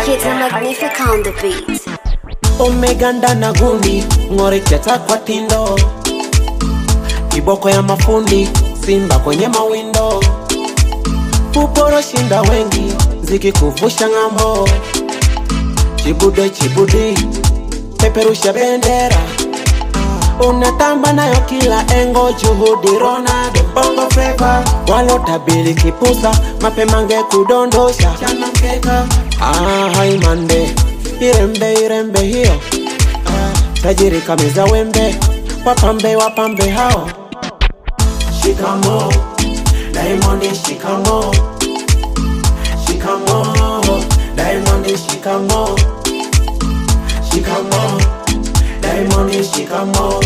Kids are magnific on the beat. umeganda na gundi ng'oreketa kwa tindo kiboko ya mafundi simba kwenye mawindo uporo shinda wengi zikikuvusha ng'ambo chibude chibudi peperusha bendera unatamba nayo kila engo juhudi Ronaldo bongo flava walotabili kipusa mapema nge kudondosha chana mkeka ah, haimande irembe irembe hiyo ah, tajiri kameza wembe wapambe wapambe hao shikamo Diamond shikamo shikamo Diamond shikamo shikamo Diamond shikamo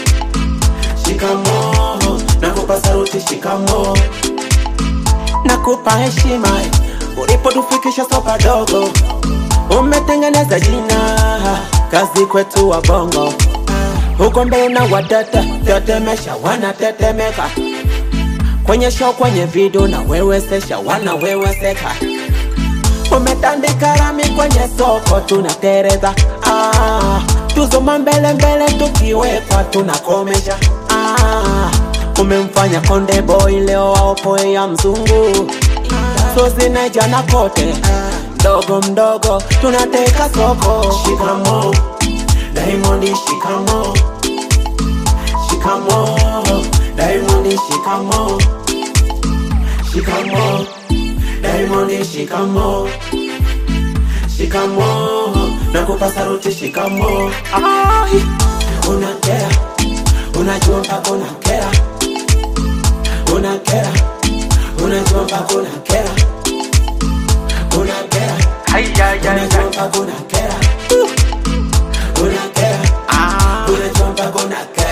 shikamo nakupa saruti shikamo nakupa heshima ulipotufikisha sopa dogo umetengeneza jina kazi kwetu wa bongo huko mbele na wadata tetemesha wanatetemeka kwenye show kwenye video na wewesesha wanaweweseka umetandika rami kwenye soko tunatereza ah, tuzoma mbele mbele tukiwekwa tunakomesha ah, umemfanya konde boy leo aopoe ya mzungu so zinajana kote mdogo mdogo tunateka soko shikamo Diamond shikamo shikamo Diamond shikamo shikamo Diamond shikamo shikamo nakupa saruti shikamo Ai, unakera unajua mpaka unakera unakera unajua mpaka unakera unakera unajua mpaka unakera unakera unajua mpaka unakera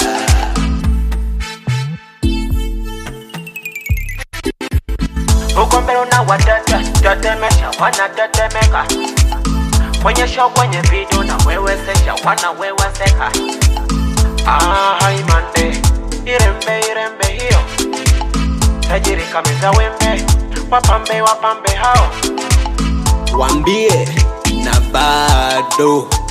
huko mbele una watata tetemesha wanatetemeka kwenye show kwenye video na wewesesha wanaweweseka ah, haimande irembe irembe hiyo tajiri kameza wembe wapambe wapambe hao wambie na bado